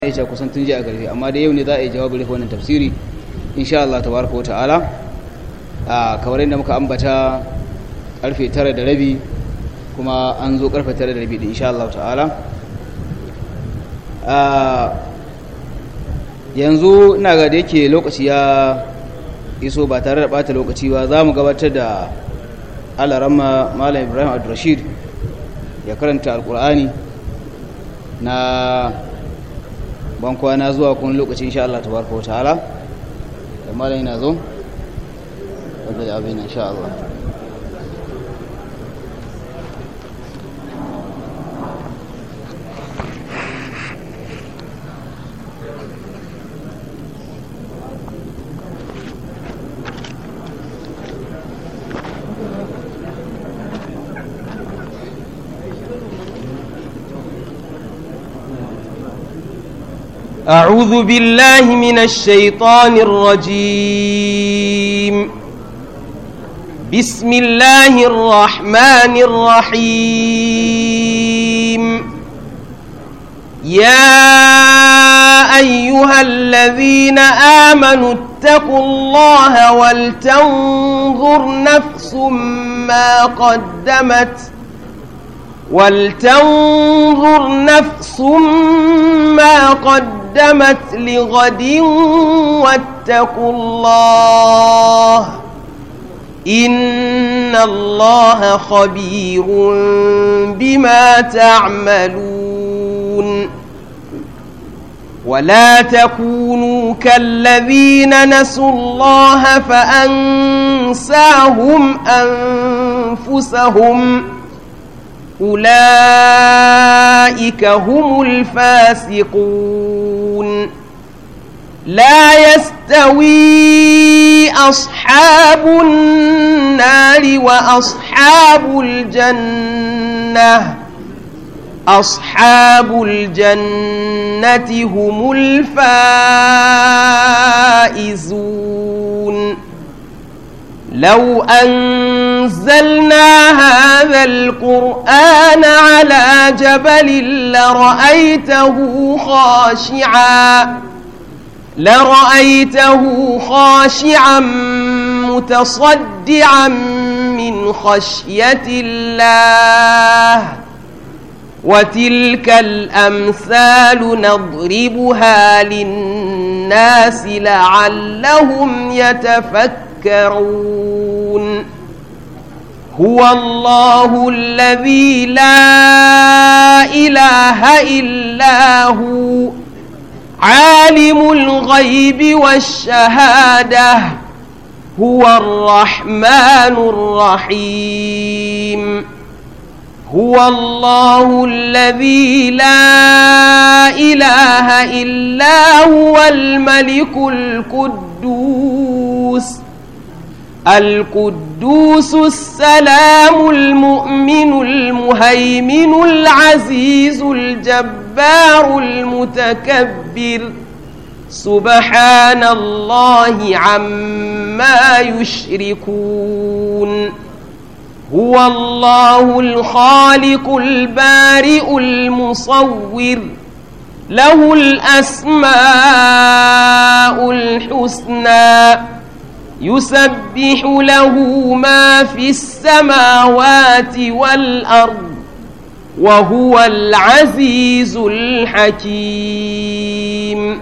ya ce kusan tun ji a ƙarfi amma da yau ne za a yi jawabin rufe wannan tafsiri insha Allah tabaraka wa ta'ala a kamar yadda muka ambata karfe tara da rabi kuma an zo karfe tara da rabi din insha Allah ta'ala yanzu ina ga da yake lokaci ya iso ba tare da bata lokaci ba za mu gabatar da alarama malam ibrahim abdurrashid ya karanta alkur'ani na ban kwana zuwa kun lokaci insha Allah tabaraka wa ta'ala da malam yana zo wanda da abin insha Allah أعوذ بالله من الشيطان الرجيم بسم الله الرحمن الرحيم يا أيها الذين آمنوا اتقوا الله ولتنظر نفس ما قدمت ولتنظر نفس ما قدمت لغد واتقوا الله إن الله خبير بما تعملون ولا تكونوا كالذين نسوا الله فأنساهم أنفسهم أولئك هم الفاسقون لا يستوي أصحاب النار وأصحاب الجنة أصحاب الجنة هم الفائزون لو أنزلنا هذا القرآن على جبل لرأيته خاشعا لرأيته خاشعا متصدعا من خشية الله وتلك الأمثال نضربها للناس لعلهم يتفكرون تذكرون هو الله الذي لا إله إلا هو عالم الغيب والشهادة هو الرحمن الرحيم هو الله الذي لا إله إلا هو الملك القدوس القدوس السلام المؤمن المهيمن العزيز الجبار المتكبر سبحان الله عما يشركون هو الله الخالق البارئ المصور له الأسماء الحسنى يسبح له ما في السماوات والأرض وهو العزيز الحكيم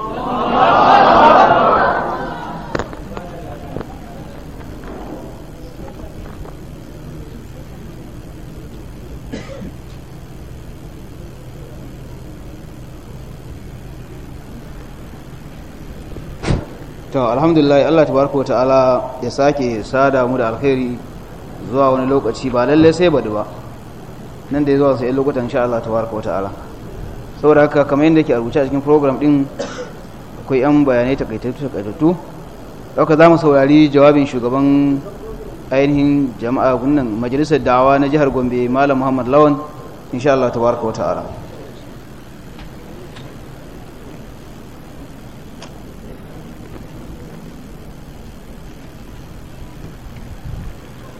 to alhamdulillah Allah tabaraka ta'ala ya sake sada mu da alkhairi zuwa wani lokaci ba lalle sai badu ba nan da ya zuwa sai lokutan insha Allah tabaraka ta'ala saboda haka kamar yadda yake a rubuce a cikin program din akwai yan bayanai takaitattu takaitattu haka za mu saurari jawabin shugaban ainihin jama'a gunnan majalisar dawa na jihar Gombe Malam Muhammad Lawan insha Allah tabaraka ta'ala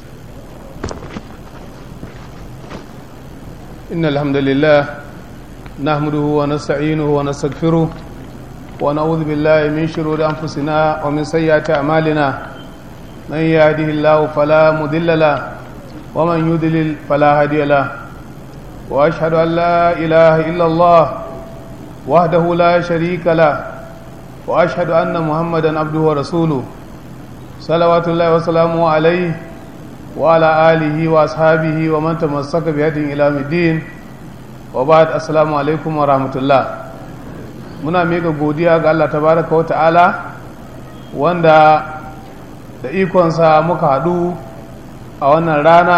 إن الحمد لله نحمده ونستعينه ونستغفره ونعوذ بالله من شرور أنفسنا ومن سيئات أعمالنا من يهده الله فلا مضل له ومن يضلل فلا هادي له وأشهد أن لا إله إلا الله وحده لا شريك له وأشهد أن محمدا عبده ورسوله صلوات الله وسلامه عليه وعلى آله وأصحابه ومن تمسك بهدي إلى الدين وبعد السلام عليكم ورحمة الله muna miƙa godiya ga Allah tabaraka wa ta'ala wanda da ikonsa muka haɗu a wannan rana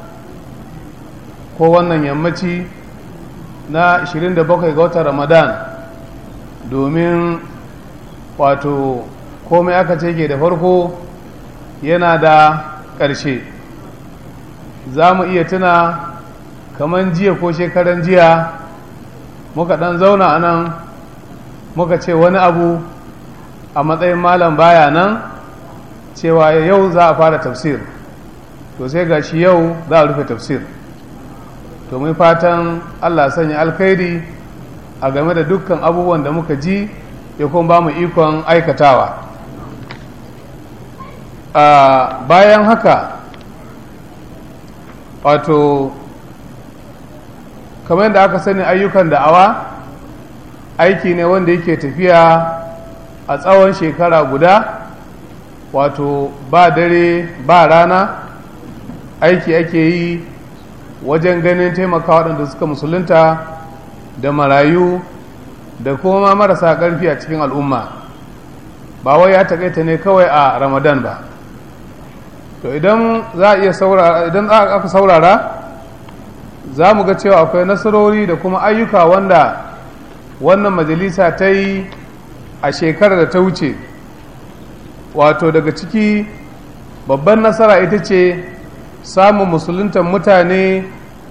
ko wannan yammaci na 27 ga watan ramadan domin wato komai aka ce ke da farko yana da ƙarshe za mu iya tuna kamar jiya ko shekaran jiya muka ɗan zauna a nan muka ce wani abu a matsayin malam baya nan cewa yau za a fara tafsir to sai ga shi yau za a rufe tafsir to mai fatan allah sanya alkhairi a game da dukkan abubuwan da muka ji ya kuma ba mu ikon aikatawa bayan haka wato kamar yadda aka sani ayyukan da'awa aiki ne wanda yake tafiya a tsawon shekara guda wato ba dare ba rana aiki ake yi wajen ganin taimaka waɗanda suka musulunta da marayu da kuma marasa ƙarfi a cikin al'umma ba wai ya taƙaita ne kawai a ramadan ba to idan za a iya saurara idan aka saurara za mu ga cewa akwai nasarori da kuma ayyuka wanda wannan majalisa ta yi a shekarar da ta wuce wato daga ciki babban nasara ita ce samun musuluntan mutane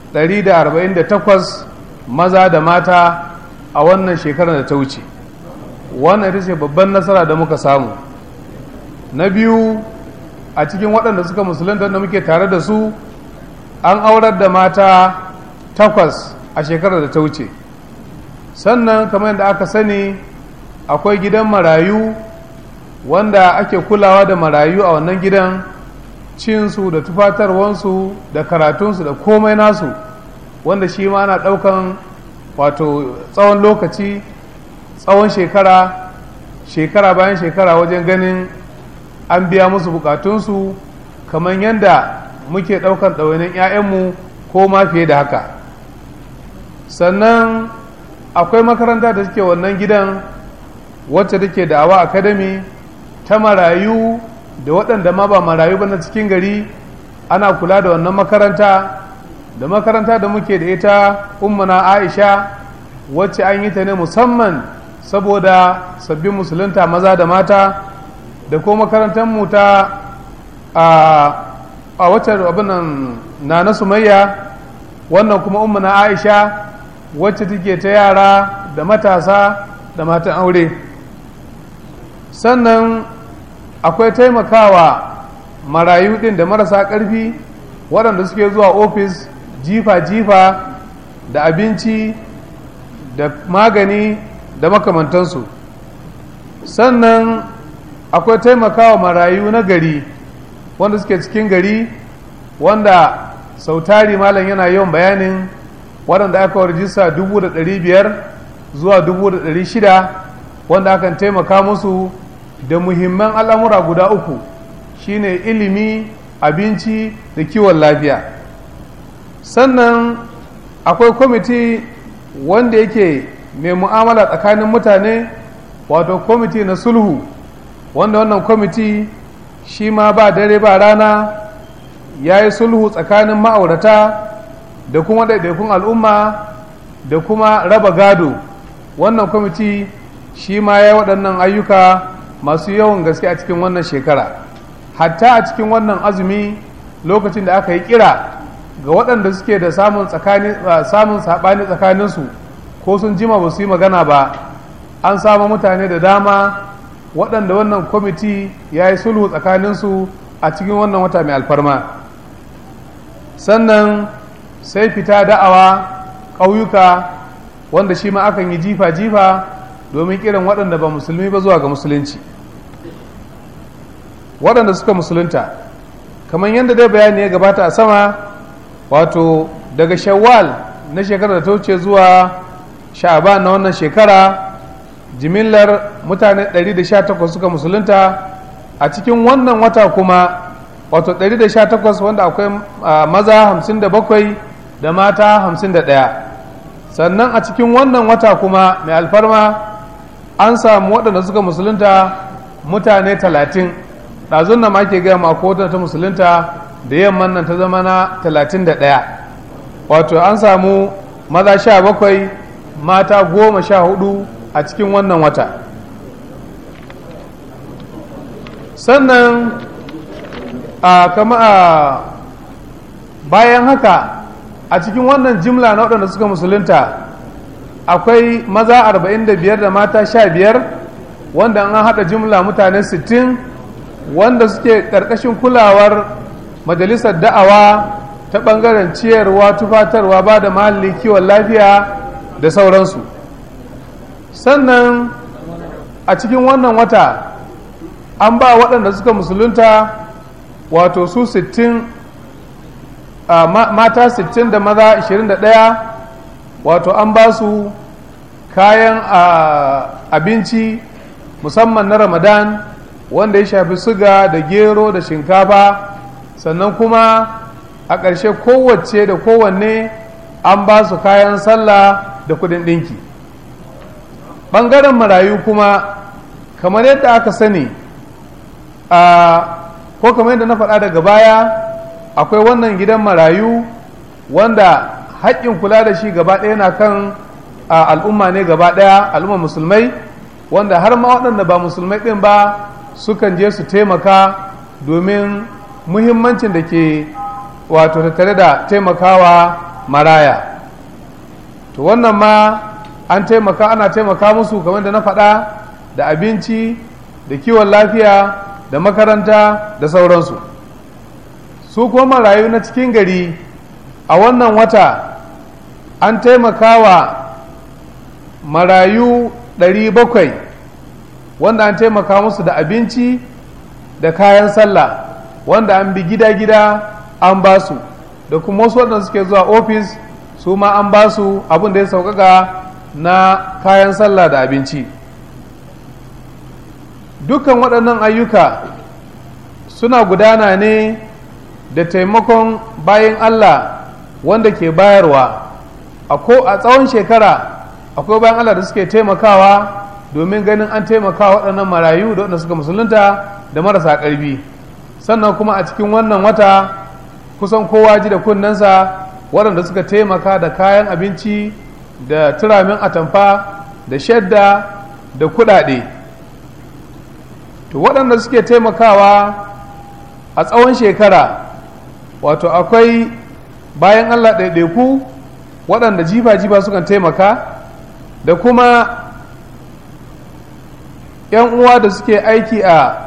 148 maza da mata a wannan shekarar da ta wuce wannan ita ce babban nasara da muka samu na biyu a cikin waɗanda suka musulunta da muke tare da su an aurar da mata takwas a shekarar da ta wuce sannan kamar yadda aka sani akwai gidan marayu wanda ake kulawa da marayu a wannan gidan cinsu da tufatarwansu da karatunsu da komai nasu wanda shi ma ana ɗaukan wato tsawon lokaci tsawon shekara shekara bayan shekara wajen ganin an biya musu bukatunsu kamar yadda muke ɗaukan ɗawainin 'ya'yanmu ko ma fiye da haka sannan akwai makaranta da suke wannan gidan wacce take da awa academy ta marayu da waɗanda ma ba marayu ba na cikin gari ana kula da wannan makaranta da makaranta da muke da ita ummuna aisha wacce an yi ta ne musamman saboda sabbin musulunta maza da mata da ko makarantar mu ta a wacce abin nan na na sumayya wannan kuma ummuna aisha wacce take ta yara da matasa da matan aure sannan akwai taimakawa marayu ɗin da marasa ƙarfi waɗanda suke zuwa ofis jifa-jifa da abinci da magani da makamantansu sannan akwai taimakawa marayu na gari wanda suke cikin gari wanda sautari malam yana yawan bayanin waɗanda aka rajista dubu da ɗari biyar zuwa dubu da ɗari shida wanda akan taimaka musu da muhimman al'amura guda uku shine ilimi abinci da kiwon lafiya sannan akwai kwamiti wanda yake mai mu'amala tsakanin mutane wato kwamiti na sulhu wanda wannan kwamiti shi ma ba dare ba rana ya yi sulhu tsakanin ma'aurata da kuma ɗaiɗaikun al'umma da kuma raba gado wannan kwamiti shi ma ya yi waɗannan ayyuka masu yawan gaske a cikin wannan shekara hatta a cikin wannan azumi lokacin da aka yi kira ga waɗanda suke da samun saɓani tsakaninsu ko sun jima ba su yi magana ba an samu mutane da dama waɗanda wannan kwamiti ya yi sulhu tsakaninsu a cikin wannan wata mai alfarma sannan sai fita da'awa ƙauyuka wanda shi ma akan yi jifa-jifa domin kiran waɗanda ba musulmi ba zuwa ga musulunci waɗanda suka musulunta kamar yadda dai bayani ya gabata a sama wato daga shawwal na shekarar da ta wuce zuwa sha'aban na wannan shekara jimillar mutane 118 suka musulunta a cikin wannan wata kuma wato 118 wanda akwai maza 57 da mata 51 sannan a cikin wannan wata kuma mai alfarma an samu waɗanda suka musulunta mutane 30 ɗazun na ma ke gaya ma ko ta musulunta da yamman nan ta zama na 31 wato an samu maza 17 mata 14 a cikin wannan wata sannan a kama a bayan haka a cikin wannan jimla na waɗanda suka musulunta akwai maza 45 da mata 15 wanda an haɗa jimla mutane 60 wanda suke ƙarƙashin kulawar majalisar da'awa ta ɓangaren ciyarwa tufatarwa ba da mahalli kiwon lafiya da sauransu sannan a cikin wannan wata an ba waɗanda suka musulunta wato su 60 mata 60 da maza 21 wato an ba su kayan abinci musamman na ramadan wanda ya shafi suga da gero da shinkafa sannan kuma a ƙarshe kowace da kowanne an ba su kayan sallah da kudin ɗinki ɓangaren marayu kuma kamar yadda aka sani ko kamar yadda na faɗa daga baya akwai wannan gidan marayu wanda haƙƙin kula da shi gaba ɗaya na kan al'umma ne gaba ɗaya al'umma musulmai wanda har ma waɗanda ba musulmai ɗin ba sukan je su taimaka domin muhimmancin da ke wato tattare da taimakawa maraya to wannan ma an taimaka ana taimaka musu kamar da na faɗa da abinci da kiwon lafiya da makaranta da sauransu su kuma marayu na cikin gari a wannan wata an taimakawa marayu 700 wanda an taimaka musu da abinci da kayan sallah wanda an bi gida-gida an ba su da kuma wasu waɗanda suke zuwa ofis su ma an ba su abin da ya sauƙaƙa na kayan sallah da abinci dukkan waɗannan ayyuka suna gudana ne da taimakon bayan Allah wanda ke bayarwa a tsawon shekara akwai bayan Allah da suke taimakawa domin ganin an taimaka waɗannan marayu da waɗanda suka musulunta da marasa ƙarfi sannan kuma a cikin wannan wata kusan kowa ji da kunnensa waɗanda suka taimaka da kayan abinci da turamin atamfa da shadda da kuɗaɗe to waɗanda suke taimakawa a tsawon shekara wato akwai bayan allah ɗaiɗaiku waɗanda jifa-jifa sukan taimaka da kuma 'yan uwa da suke aiki a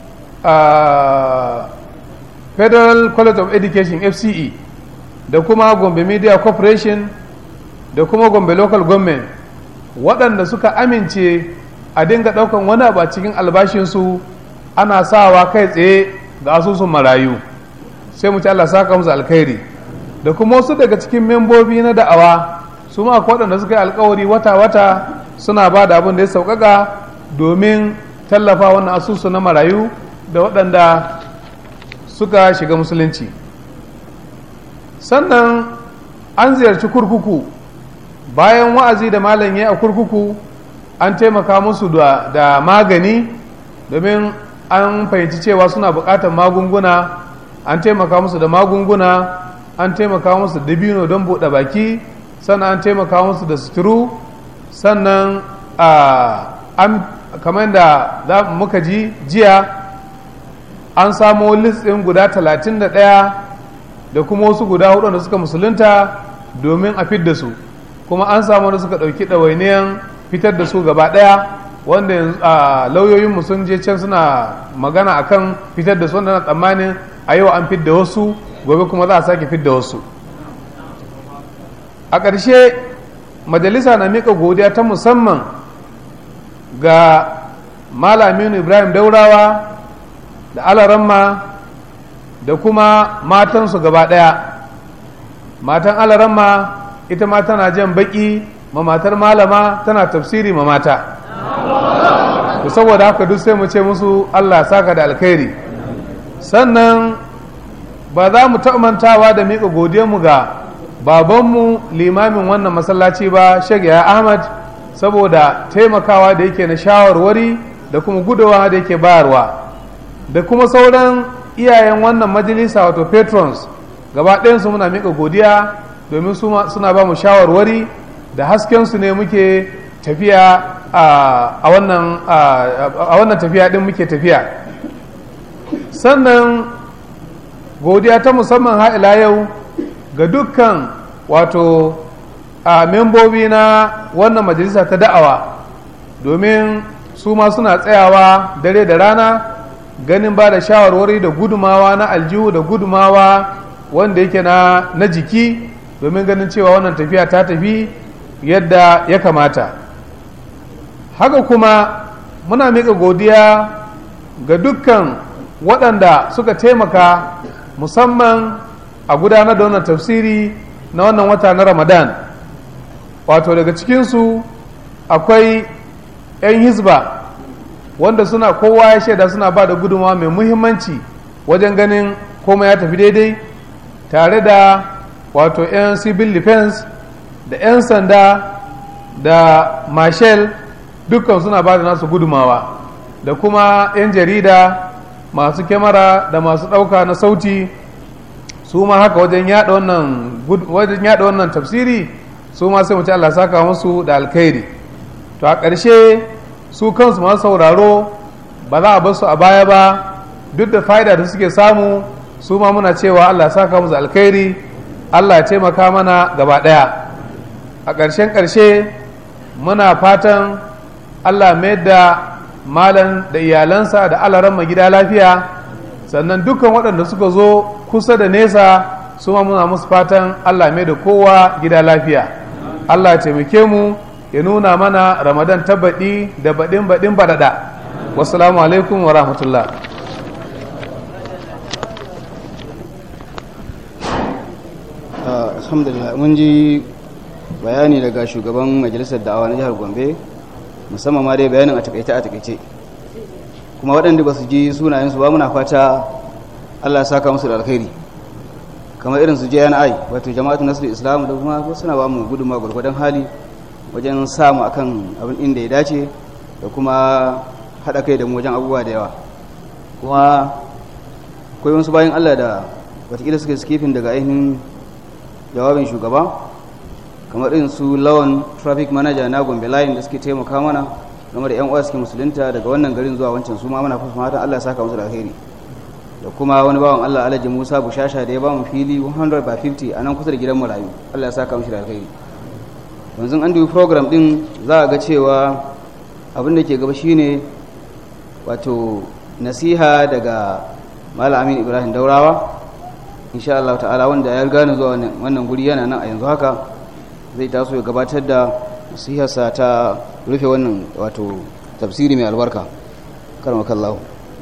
federal college of education fce da kuma gombe media corporation da kuma gombe local government waɗanda suka amince a dinga ɗaukan wani abu a cikin albashinsu ana sawa kai tsaye ga asusun marayu sai mu ci Allah saka musu alkhairi da kuma wasu daga cikin membobi na da'awa su ma waɗanda suka yi alkawari wata-wata suna ba da abin da ya sauƙaƙa domin tallafa wannan asusu na marayu da waɗanda suka shiga musulunci sannan an ziyarci kurkuku bayan wa'azi da malam ya a kurkuku an taimaka musu da magani domin an fahimci cewa suna buƙatar magunguna an taimaka musu da magunguna an taimaka musu da dabino don buɗe baki sannan an taimaka musu da suturu sannan an kamar da muka ji jiya an samo list ɗin guda talatin da ɗaya da kuma wasu guda hudu da suka musulunta domin a fidda su kuma an samu da suka ɗauki ɗawainiyan fitar da su gaba ɗaya wanda lauyoyinmu sun je can suna magana akan fitar da su wanda na tsammanin a yau an fidda wasu gobe kuma za a sake fidda wasu a ƙarshe majalisa na mika godiya ta musamman ga malaminu ibrahim daurawa da alaramma da kuma matansu gaba ɗaya matan alaramma ita ma tana jan baki ma matar malama tana tafsiri ma mata to saboda haka duk sai mu ce musu allah saka da alkhairi sannan ba za mu mantawa da miƙa godiyarmu ga babanmu limamin wannan masallaci ba ya ahmad saboda taimakawa da yake na shawarwari da kuma gudawa da yake bayarwa da kuma sauran iyayen wannan majalisa wato patrons gaba ɗayansu muna miƙa godiya domin suna ba mu shawarwari da haskensu ne muke tafiya a wannan tafiya ɗin muke tafiya sannan godiya ta musamman ha'ila yau ga dukkan wato a membobi na wannan majalisa ta da'awa domin su ma suna tsayawa dare da rana ganin ba da shawarwari da gudumawa na aljihu da gudumawa wanda yake na, na jiki domin ganin cewa wannan tafiya ta tafi yadda ya kamata haka kuma muna miƙa godiya ga dukkan waɗanda suka taimaka musamman a gudanar da wannan tafsiri na wannan wata na ramadan wato daga cikinsu akwai 'yan hizba wanda suna kowa ya shaida suna ba da gudunmawa mai muhimmanci wajen ganin komai ya tafi daidai tare da wato 'yan civil defense da 'yan sanda da marshal dukkan suna ba da nasu gudumawa da kuma 'yan jarida masu kyamara da masu ɗauka na sauti su ma haka wajen yada wannan wajen yada wannan tafsiri su ma sai mu ci Allah saka musu da alkhairi to a ƙarshe su kansu masu sauraro ba za a bar su a baya ba duk da fa'ida da suke samu su ma muna cewa Allah saka musu alkhairi Allah ya taimaka mana gaba ɗaya a ƙarshen ƙarshe muna fatan Allah mai da malam da iyalansa da alaran gida lafiya sannan dukkan waɗanda suka zo kusa da nesa su ma muna musu fatan Allah mai da kowa gida lafiya Allah taimake mu ya nuna mana ramadan ta baɗi da baɗin baɗin baɗaɗa wasu alaikum wa rahmatullah alhamdulillah mun ji bayani daga shugaban majalisar da'awa na jihar gombe musamman ma dai bayanin a takaice a takaice kuma waɗanda ba su ji sunayensu ba muna fata allah saka musu da alkhairi kamar irin su jni wato jama'atu nasarar islam da kuma suna ba mu gudunma gwargwadon hali wajen samu akan abin inda ya dace da kuma haɗa kai da mu wajen abubuwa da yawa kuma akwai wasu bayan allah da watakila suka skifin daga ainihin jawabin shugaba kamar irin su lawan traffic manager na gombe line da suke taimaka mana game da yan uwa suke musulunta daga wannan garin zuwa wancan su ma muna fatan Allah ya saka musu da alheri da kuma wani bawan Allah Alhaji Musa Bushasha da ya ba mu fili 100 by 50 a nan kusa da gidan marayu Allah ya saka musu da alheri yanzu an dubi program din za a ga cewa abin da ke gaba shine wato nasiha daga Malam Amin Ibrahim Daurawa insha Allah ta'ala wanda ya gane zuwa wannan guri yana nan a yanzu haka zai taso ya gabatar da nasiharsa ta rufe wannan wato tafsiri mai albarka karmakallahu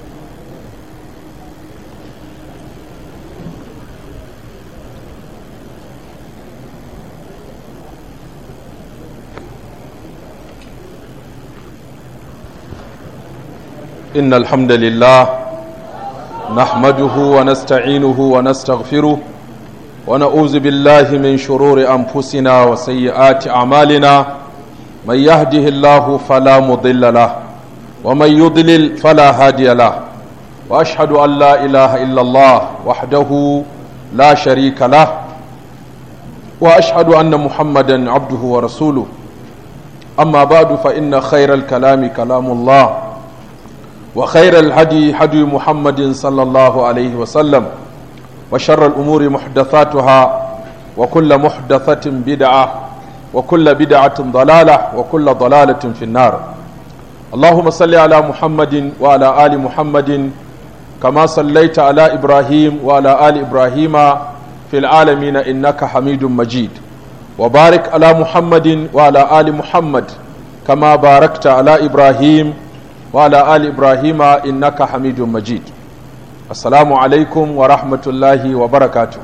إن الحمد لله نحمده ونستعينه ونستغفره ونعوذ بالله من شرور أنفسنا وسيئات أعمالنا من يهده الله فلا مضل له ومن يضلل فلا هادي له وأشهد أن لا إله إلا الله وحده لا شريك له وأشهد أن محمدا عبده ورسوله أما بعد فإن خير الكلام كلام الله وخير الهدي هدي محمد صلى الله عليه وسلم وشر الأمور محدثاتها وكل محدثة بدعة وكل بدعة ضلالة وكل ضلالة في النار اللهم صل على محمد وعلى آل محمد كما صليت على إبراهيم وعلى آل إبراهيم في العالمين إنك حميد مجيد وبارك على محمد وعلى آل محمد كما باركت على إبراهيم وعلى آل إبراهيم إنك حميد مجيد السلام عليكم ورحمة الله وبركاته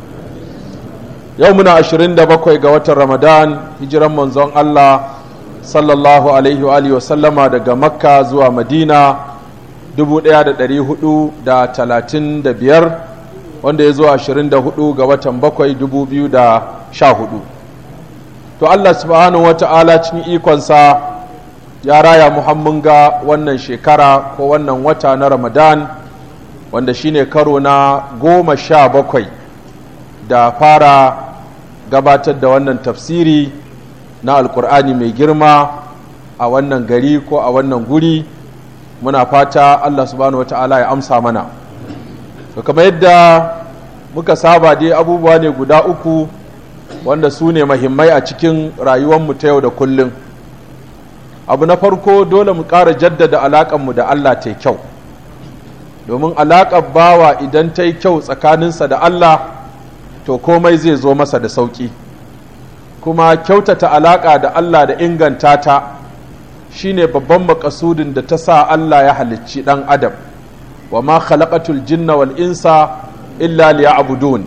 يومنا عشرين دبقوا قوة رمضان هجرا منزون الله صلى الله عليه وآله وسلم دقى مكة زوى مدينة dubu ɗaya da ɗari hudu da talatin da biyar wanda ya zo ashirin da hudu ga watan bakwai dubu biyu da sha hudu to allah subhanahu wa ta'ala cikin ikonsa ya raya muhammin ga wannan shekara ko wannan wata na ramadan wanda shine karo na goma sha bakwai da fara gabatar da wannan tafsiri na alkur'ani mai girma a wannan gari ko a wannan guri muna fata Allah subhanahu wata'ala ya amsa mana to kamar yadda muka saba dai abubuwa ne guda uku wanda su ne mahimmai a cikin rayuwarmu ta yau da kullum abu na farko dole mu ƙara jaddada alaƙanmu da Allah ta kyau domin alaƙar bawa idan ta yi kyau tsakaninsa da Allah to komai zai zo masa da sauƙi kuma kyautata alaƙa da Allah da inganta ta shine babban makasudin da ta sa Allah ya halicci ɗan adam wa ma khalaqatul jinna wal insa illa liya'budun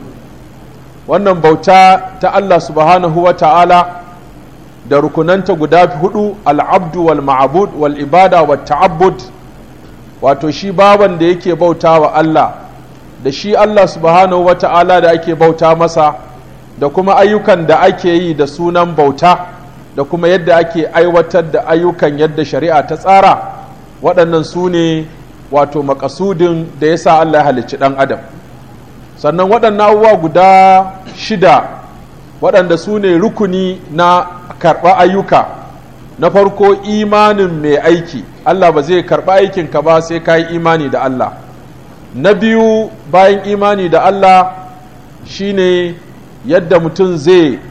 wannan bauta ta Allah subhanahu wa ta'ala da rukunanta guda hudu al'abdu wal ma'bud wal ibada wa ta'abbud wato shi baban da yake bauta wa Allah da shi Allah subhanahu wa ta'ala da ake bauta masa da kuma ayyukan da ake yi da sunan bauta da kuma yadda ake aiwatar da ayyukan yadda shari'a ta tsara waɗannan su ne wato makasudin da ya sa Allah ya halicci ɗan adam sannan waɗannan abubuwa guda shida waɗanda su ne rukuni na karɓa ayyuka na farko imanin mai aiki Allah ba zai karɓa aikinka ba sai ka yi imani da Allah na biyu bayan imani da Allah shine yadda mutum zai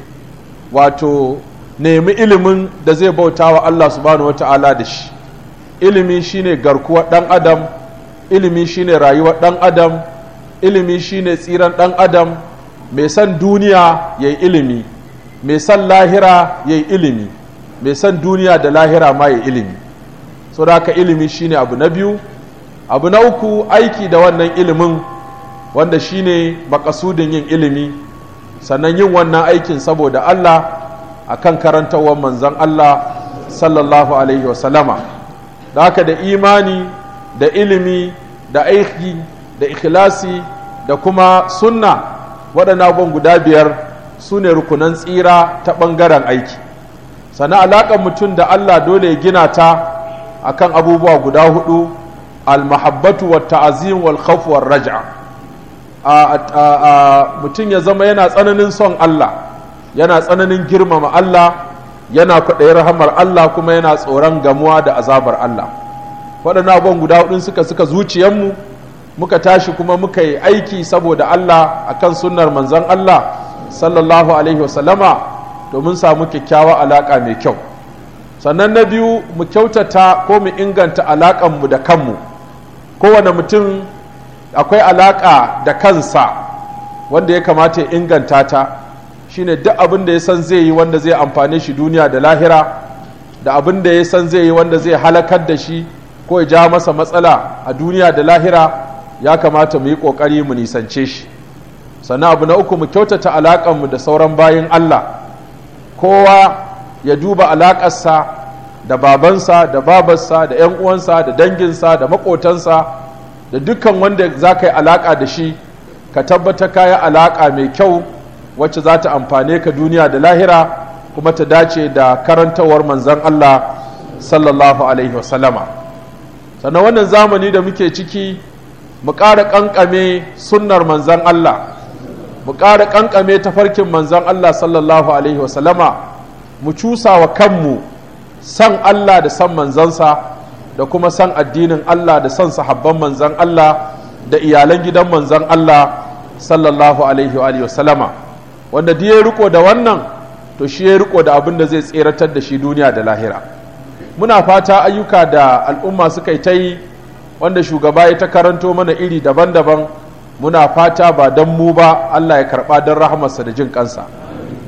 wato nemi ilimin da zai bauta wa Allah subhanahu wa ta'ala da shi ilimi shine garkuwar ɗan adam ilimi shine rayuwar ɗan adam ilimi shine tsiran ɗan adam mai son duniya ya yi ilimi mai son lahira ya yi ilimi mai son duniya da lahira ma ya ilimi so da haka ilimi shine abu na biyu abu na uku aiki da wannan ilimin wanda shine makasudin yin ilimi sannan yin wannan aikin saboda Allah akan karantawar manzon Allah sallallahu alaihi wasallama da haka da imani da ilimi da aiki da ikhlasi da kuma sunna waɗannan abubuwan guda biyar su ne rukunan tsira ta ɓangaren aiki sannan alaƙar mutum da Allah dole ya gina ta akan abubuwa guda hudu almahabbatu wa ta'azim wal khawf war raj'a mutum ya zama yana tsananin son Allah yana tsananin girmama Allah yana kwaɗayi rahamar Allah kuma yana tsoron gamuwa da azabar Allah waɗannan abubuwan guda hudun suka suka zuciyarmu muka tashi kuma muka yi aiki saboda Allah akan sunnar manzon Allah sallallahu alaihi wasallama domin samu kyakkyawa alaƙa mai kyau sannan na biyu mu kyautata ko mu inganta alaƙanmu da kanmu kowane mutum akwai alaƙa da kansa wanda ya kamata ya inganta ta shine duk abin da ya san zai yi wanda zai amfane shi duniya da lahira da abin da ya san zai yi wanda zai halakar da shi ko ya ja masa matsala a duniya da lahira ya kamata mu yi ƙoƙari mu nisance shi sannan abu na uku mu kyautata alaƙanmu da sauran bayan Allah kowa ya duba alaƙarsa da babansa da babarsa da 'yan uwansa da danginsa da maƙotansa da dukkan wanda za ka yi alaƙa da shi ka tabbata ka yi alaƙa mai kyau wacce za ta amfane ka duniya da lahira kuma ta dace da karantawar manzan Allah sallallahu alaihi wasallama sannan wannan zamani da muke ciki mu ƙara ƙanƙame sunnar manzan Allah mu ƙara ƙanƙame tafarkin manzan Allah sallallahu alaihi wasallama mu cusa wa kanmu san Allah da san manzansa da kuma san addinin Allah da san sahabban manzan Allah da iyalan gidan manzan Allah sallallahu alaihi wasallama wanda da ya riko da wannan to shi ya riko da abin da zai tseratar da shi duniya da lahira muna fata ayyuka da al'umma suka yi ta yi wanda shugaba ya ta karanto mana iri daban-daban muna fata ba don mu ba Allah ya karɓa don rahamarsa da jin kansa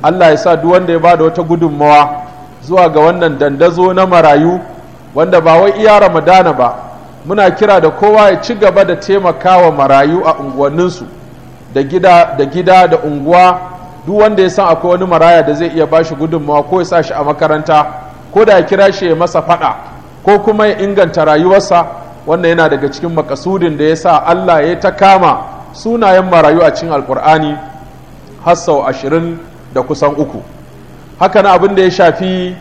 Allah ya sa duk wanda ya bada wata gudunmawa zuwa ga wannan dandazo na marayu wanda ba wai iya ramadana ba muna kira da kowa ya ci gaba da taimakawa marayu a unguwanninsu da gida da gida da unguwa duk wanda ya san akwai wani maraya da zai iya bashi gudunmawa ko ya sa shi a makaranta ko da ya kira shi ya masa fada ko kuma ya inganta rayuwarsa wannan yana daga cikin makasudin da ya sa Allah ya ta kama sunayen marayu a cikin alkur'ani har sau ashirin da kusan uku haka na abin da ya shafi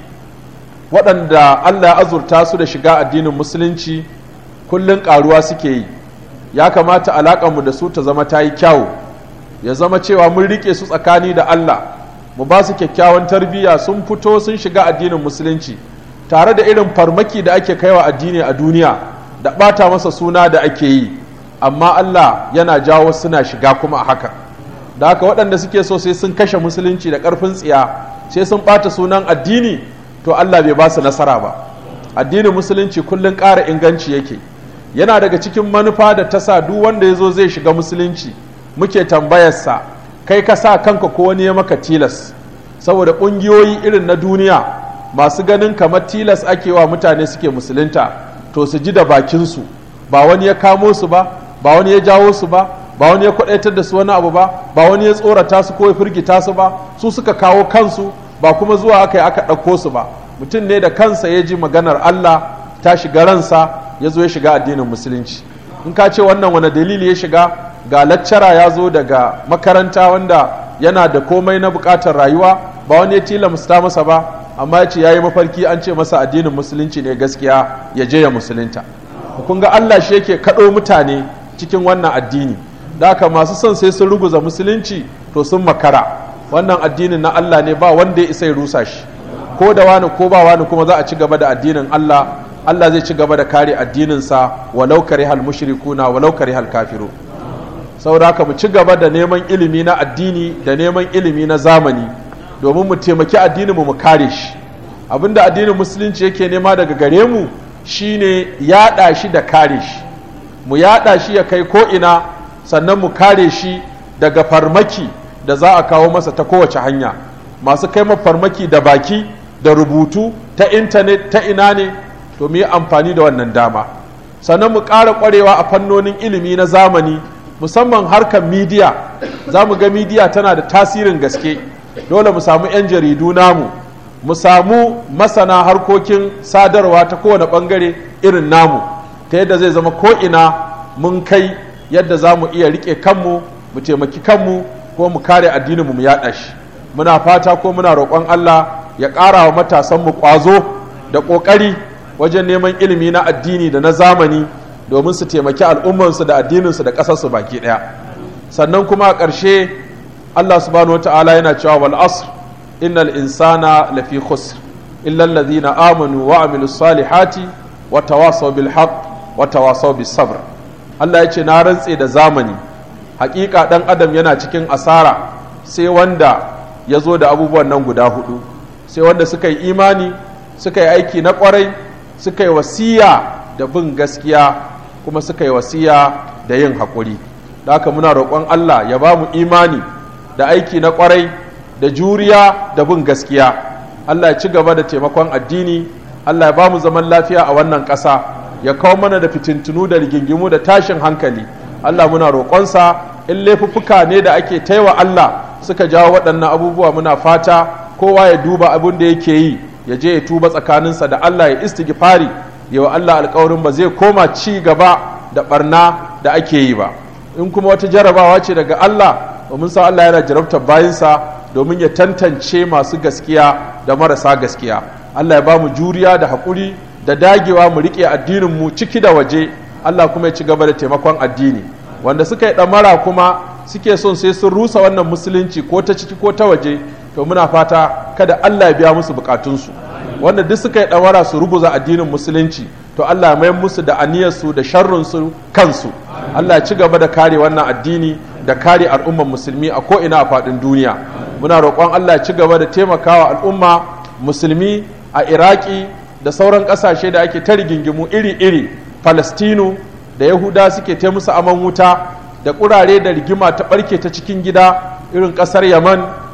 waɗanda Allah ya azurta su da shiga addinin musulunci kullum ƙaruwa suke yi ya kamata alaƙarmu da su ta zama ta yi kyawu ya zama cewa mun riƙe su tsakani da Allah mu ba su kyakkyawan tarbiyya sun fito sun shiga addinin musulunci tare da irin farmaki da ake kaiwa addini a duniya da ɓata masa suna da ake yi amma Allah yana jawo suna shiga kuma a haka da haka waɗanda suke so sai sun kashe musulunci da ƙarfin tsiya sai sun ɓata sunan addini to Allah bai ba su nasara ba addinin musulunci kullum ƙara inganci yake yana daga cikin manufa da ta sa duk wanda ya zo zai shiga musulunci muke tambayarsa kai ka sa kanka ko wani ya maka tilas saboda ƙungiyoyi irin na duniya masu ganin kamar tilas ake wa mutane suke musulunta to su ji da bakinsu ba wani ya kamo su ba ba wani ya jawo su ba ba wani ya kwadaitar da su wani abu ba ba wani ya tsorata su ko ya firgita su ba su suka kawo kansu ba kuma zuwa aka yi aka ɗauko su ba mutum ne da kansa ya ji maganar Allah ta shiga ransa ya zo ya shiga addinin musulunci in ka ce wannan wani dalili ya shiga ga laccara ya zo daga makaranta wanda yana da komai na buƙatar rayuwa ba wani ya tilasta masa ba amma ya ce ya yi mafarki an ce masa addinin musulunci ne gaskiya ya je ya musulunta kun ga Allah shi yake kaɗo mutane cikin wannan addini da haka masu son sai sun ruguza musulunci to sun makara wannan addinin na Allah ne ba wanda ya isa ya rusa shi ko da wani ko ba wani kuma za a ci gaba da addinin Allah Allah zai ci gaba da kare addininsa walau karihal mushrikuna walau karihal kafiru saboda haka mu ci gaba da neman ilimi na addini da neman ilimi na zamani domin mu taimaki addinin mu mu kare shi abinda addinin musulunci yake nema daga gare mu shine yaɗa shi da kare shi mu yaɗa shi ya kai ko'ina sannan mu kare shi daga farmaki da za a kawo masa ta kowace hanya masu kai farmaki da baki da rubutu ta intanet ta ina ne to mu yi amfani da wannan dama sannan mu ƙara ƙwarewa a fannonin ilimi na zamani musamman harkar midiya za mu ga midiya tana da tasirin gaske dole mu samu 'yan jaridu namu mu samu masana harkokin sadarwa ta kowane ɓangare irin namu ta yadda zai zama ko'ina mun kai yadda za mu iya riƙe kanmu mu taimaki kanmu ko mu kare addininmu mu yaɗa shi muna fata ko muna roƙon Allah ya ƙara wa matasanmu ƙwazo da ƙoƙari wajen neman ilimi na addini da na zamani domin su taimaki al'ummansu da addininsu da ƙasarsu baki ɗaya sannan kuma a ƙarshe Allah subhanahu wata'ala yana cewa wal asr innal insana lafi khusr illa alladhina amanu wa amilus salihati wa tawasaw bil haqq wa tawasaw bis sabr Allah ya ce na rantse da zamani hakika dan adam yana cikin asara sai wanda ya zo da abubuwan nan guda hudu sai wanda suka yi imani suka yi aiki na kwarai suka yi wasiya da bin gaskiya kuma suka yi wasiya da yin haƙuri da haka muna roƙon Allah ya ba mu imani da aiki na kwarai da juriya da bin gaskiya Allah ya ci gaba da taimakon addini Allah ya ba mu zaman lafiya a wannan ƙasa ya kawo mana da fitintunu da rigingimu da tashin hankali Allah muna roƙonsa in laifuffuka ne da ake taiwa Allah suka jawo waɗannan abubuwa muna fata kowa ya duba abin da yake yi ya je ya tuba tsakaninsa da Allah ya istighfari yawa Allah alƙawarin ba zai koma ci gaba da barna da ake yi ba in kuma wata jarabawa ce daga Allah domin sa Allah yana jarabtar bayinsa domin ya tantance masu gaskiya da marasa gaskiya Allah ya ba mu juriya da haƙuri da dagewa mu riƙe addinin mu ciki da waje Allah kuma ya ci gaba da taimakon addini wanda suka yi ɗamara kuma suke son sai sun rusa wannan musulunci ko ta ciki ko ta waje to muna fata kada Allah ya biya musu bukatunsu wanda duk suka yi ɗamara su ruguza addinin musulunci to Allah ya mayar musu da aniyarsu da sharrunsu kansu Allah ya ci gaba da kare wannan addini da kare al'ummar musulmi a ko'ina a faɗin duniya muna roƙon Allah ya ci gaba da taimakawa al'umma musulmi a iraki da sauran ƙasashe da ake ta rigingimu iri-iri falastinu da yahuda suke ta musu aman wuta da ƙurare da rigima ta ɓarke ta cikin gida irin ƙasar yaman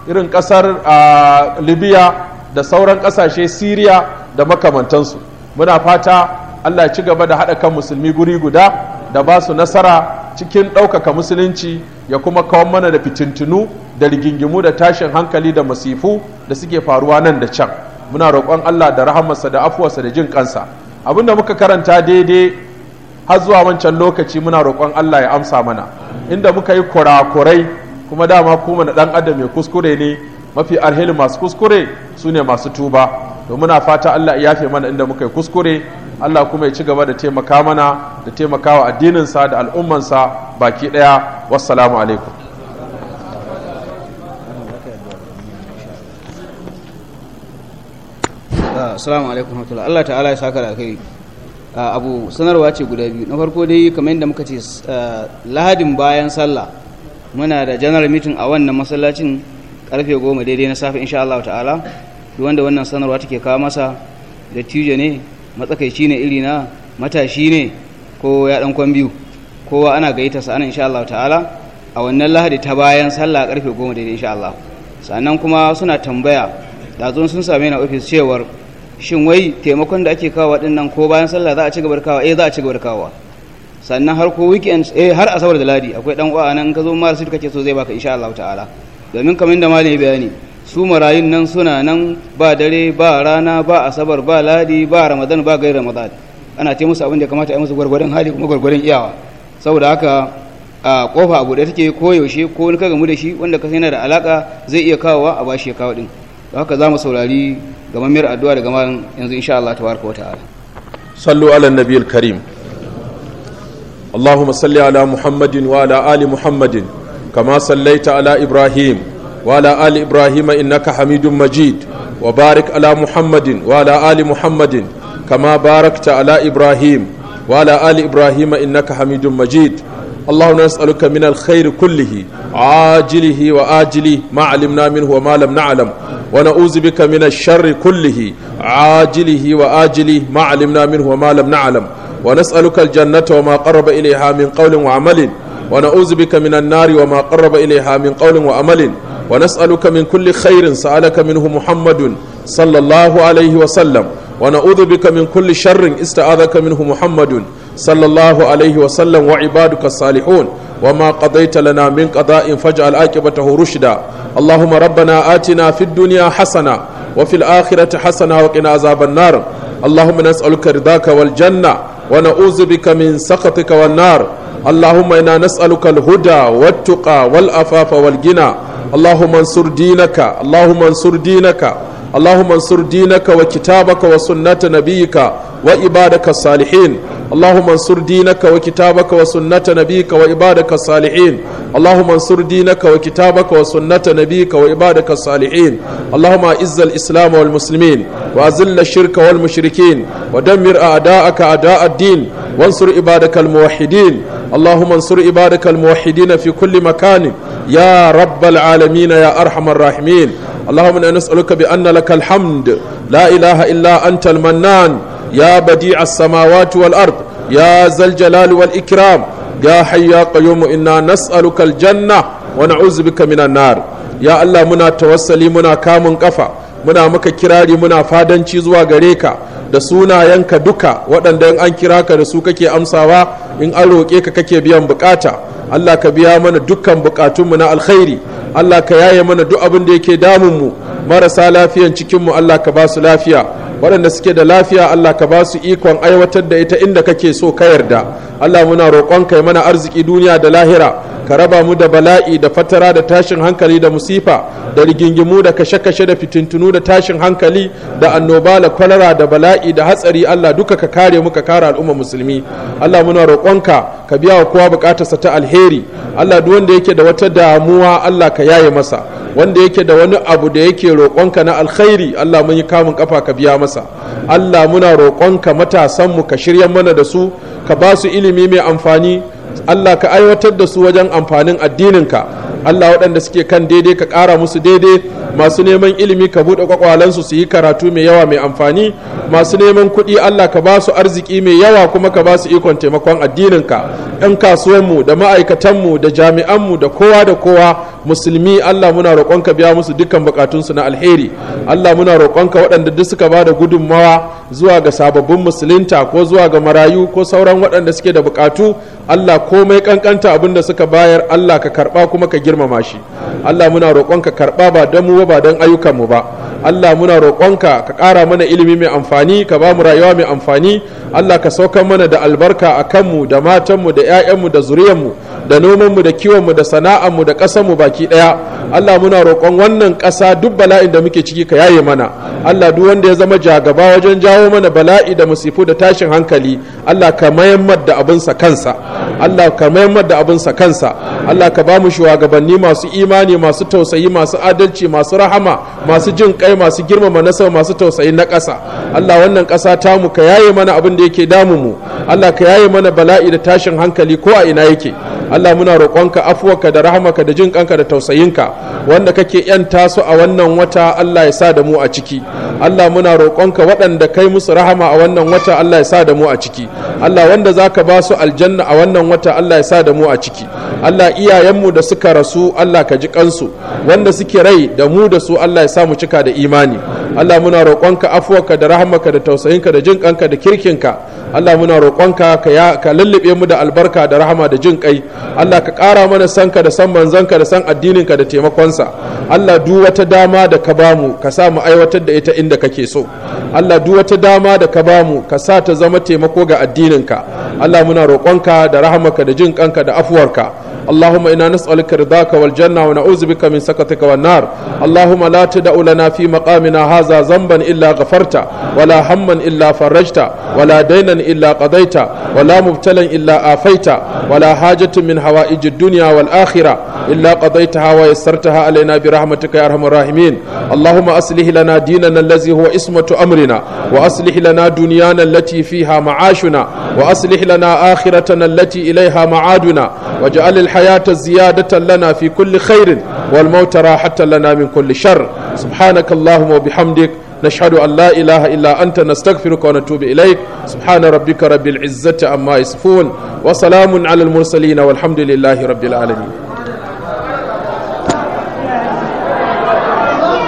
irin ƙasar libya da sauran ƙasashe syria da makamantansu muna fata allah ya ci gaba da haɗa kan musulmi guri guda da ba su nasara cikin ɗaukaka musulunci ya kuma kawar mana da fitintunu da rigingimu da tashin hankali da masifu da suke faruwa nan da can muna roƙon allah da rahamarsa da afuwarsa da jin kansa abinda muka karanta daidai har zuwa wancan lokaci muna roƙon allah ya amsa mana inda muka yi kurakurai kuma dama kuma na ɗan adam mai kuskure ne mafi alheri masu kuskure su ne masu tuba to muna fata allah ya yafe mana inda muka yi kuskure Allah kuma ya ci gaba da taimaka mana da taimakawa addininsa da al'ummansa baki ɗaya wassalamu alaikum assalamu alaikum warahmatullahi Allah ta'ala ya saka da alkhairi abu sanarwa ce guda biyu na farko dai kamar yadda muka ce lahadin bayan sallah muna da general meeting a wannan masallacin karfe goma daidai na safe insha Allah ta'ala duk wanda wannan sanarwa take kawo masa da tije ne matsakaici ne iri na matashi ne ko ya dan kwan biyu kowa ana gayyata sa anan insha Allah ta'ala a wannan lahadi ta bayan sallah karfe goma daidai insha Allah sannan kuma suna tambaya dazun sun same na ofis cewar shin wai taimakon da ake kawo waɗannan ko bayan sallah za a ci gaba da kawo eh za a ci gaba da kawo sannan har ko weekend eh har asabar da ladi akwai dan uwa nan ka zo mara sit kake so zai baka insha Allah ta'ala domin kamar da malami bayani su marayun nan suna nan ba dare ba rana ba asabar ba ladi ba ramadan ba gairi ramadan ana ce musu abin da kamata a musu gwargwadon hali kuma gwargwadon iyawa saboda haka a kofa abu da take koyaushe ko wani ka gamu da shi wanda ka yana da alaka zai iya kawowa a bashi ya kawo din haka za mu saurari gamammiyar addu'a daga malam yanzu insha Allah tabaraka wa ta'ala sallu ala nabiyil karim اللهم صل على محمد وعلى آل محمد كما صليت على إبراهيم وعلى آل إبراهيم إنك حميد مجيد وبارك على محمد وعلى آل محمد كما باركت على إبراهيم وعلى آل إبراهيم إنك حميد مجيد اللهم نسألك من الخير كله عاجله وآجله ما علمنا منه وما لم نعلم ونعوذ بك من الشر كله عاجله وآجله ما علمنا منه وما لم نعلم ونسألك الجنة وما قرب إليها من قول وعمل ونعوذ بك من النار وما قرب إليها من قول وعمل ونسألك من كل خير سألك منه محمد صلى الله عليه وسلم ونعوذ بك من كل شر استعاذك منه محمد صلى الله عليه وسلم وعبادك الصالحون وما قضيت لنا من قضاء فاجعل عاقبته رشدا اللهم ربنا آتنا في الدنيا حسنة وفي الآخرة حسنة وقنا عذاب النار اللهم نسألك رضاك والجنة ونعوذ بك من سخطك والنار اللهم إنا نسألك الهدى والتقى والأفاف والغنى اللهم انصر دينك اللهم انصر دينك اللهم انصر دينك وكتابك وسنة نبيك وعبادك الصالحين اللهم انصر دينك وكتابك وسنة نبيك وعبادك الصالحين اللهم انصر دينك وكتابك وسنة نبيك وعبادك الصالحين اللهم اعز الإسلام والمسلمين وأذل الشرك والمشركين ودمر أعداءك أعداء الدين وانصر عبادك الموحدين اللهم انصر عبادك الموحدين في كل مكان يا رب العالمين يا أرحم الراحمين اللهم انا نسألك بأن لك الحمد لا إله إلا أنت المنان يا بديع السماوات والأرض يا ذا الجلال والإكرام يا حي يا قيوم إنا نسألك الجنة ونعوذ بك من النار يا الله منا توسلي منا كامن قفا muna maka kirari muna fadanci zuwa gare ka da sunayenka duka waɗanda in an kira ka da su kake amsawa in an roƙe ka kake biyan bukata Allah ka biya mana dukkan bukatunmu na alkhairi Allah ka yaye mana duk abin da yake damunmu marasa lafiyan cikinmu Allah ka ba su lafiya waɗanda suke da lafiya Allah ka ba su ikon aiwatar da ita inda kake so ka yarda Allah muna roƙon kai mana arziki duniya da lahira ka raba mu da bala'i da fatara da tashin hankali da musifa da rigingimu da kashe-kashe da fitintunu da tashin hankali da annoba da kwalara da bala'i da hatsari Allah duka ka kare mu ka kare al'umma musulmi Allah muna roƙonka ka biya wa kowa buƙatarsa ta alheri Allah duk wanda yake da wata damuwa Allah ka yaye masa wanda yake da wani abu da yake roƙonka na alkhairi Allah mun yi kamun kafa ka biya masa Allah muna roƙonka matasanmu ka shirya mana da su ka ba su ilimi mai amfani Allah ka aiwatar da su wajen amfanin addininka Allah waɗanda suke kan daidai ka ƙara musu daidai masu neman ilimi ka buɗe kwakwalensu su yi karatu mai yawa mai amfani masu neman kuɗi Allah ka ba su arziki mai yawa kuma ka ba su ikon taimakon addininka 'yan kasuwanmu da ma'aikatanmu da jami'anmu da kowa da kowa musulmi Allah muna roƙonka biya musu dukkan bukatunsu na alheri Allah muna roƙonka waɗanda duk suka ba da gudunmawa zuwa ga sababbin musulunta ko zuwa ga marayu ko sauran waɗanda suke da bukatu Allah komai kankanta abin da suka bayar Allah ka karɓa kuma ka girmama shi Allah muna roƙonka karɓa ba don mu ba ba don ayyukanmu ba Allah muna roƙonka ka ƙara mana ilimi mai amfani ka ba mu rayuwa mai amfani Allah ka saukar mana da albarka a kanmu da matanmu da 'ya'yanmu da zuriyarmu da nomanmu da kiwonmu da sana'armu da ƙasarmu baki ɗaya Allah muna roƙon wannan ƙasa duk bala'in da muke ciki ka yaye mana Allah duk wanda ya zama jagaba wajen jawo mana bala'i da musifu da tashin hankali Allah ka mayammar da abinsa kansa Allah ka mayammar da abinsa kansa Allah ka ba mu shugabanni masu imani masu tausayi masu adalci masu rahama masu jin kai masu girmama na sama masu tausayi na ƙasa Allah wannan ƙasa tamu ka yaye mana abin da yake damu mu Allah ka yaye mana bala'i da tashin hankali ko a ina yake Allah muna roƙonka afuwarka da rahamaka da jin kanka da tausayinka wanda kake yanta su a wannan wata Allah ya sa da mu a ciki Allah muna roƙonka waɗanda kai musu rahama a wannan wata Allah ya sa da mu a ciki Allah wanda zaka ba su aljanna a wannan wata Allah ya sa da mu a ciki Allah iyayenmu da suka rasu Allah ka ji kansu wanda suke rai da mu da su Allah ya sa mu cika da imani Allah muna roƙonka afuwarka da rahamaka da tausayinka da jin kanka da kirkinka Allah muna roƙonka ka ya ka lullube mu da albarka da rahama da jin kai Allah ka ƙara mana sanka da san manzanka da san addininka da taimakonsa Allah duk wata dama da ka bamu ka sa mu aiwatar da ita inda kake so Allah duk wata dama da ka bamu ka sa ta zama taimako ga addininka Allah muna roƙonka da rahamaka da jin kanka da afuwarka اللهم إنا نسألك رضاك والجنة ونعوذ بك من سخطك والنار اللهم لا تدع لنا في مقامنا هذا ذنبا إلا غفرت ولا هما إلا فرجت ولا دينا إلا قضيت ولا مبتلا إلا آفيت ولا حاجة من حوائج الدنيا والآخرة إلا قضيتها ويسرتها علينا برحمتك يا أرحم الراحمين اللهم أصلح لنا ديننا الذي هو اسمة أمرنا وأصلح لنا دنيانا التي فيها معاشنا وأصلح لنا آخرتنا التي إليها معادنا واجعل الحياة زيادة لنا في كل خير والموت راحة لنا من كل شر سبحانك اللهم وبحمدك نشهد أن لا إله إلا أنت نستغفرك ونتوب إليك سبحان ربك رب العزة عما يصفون وسلام على المرسلين والحمد لله رب العالمين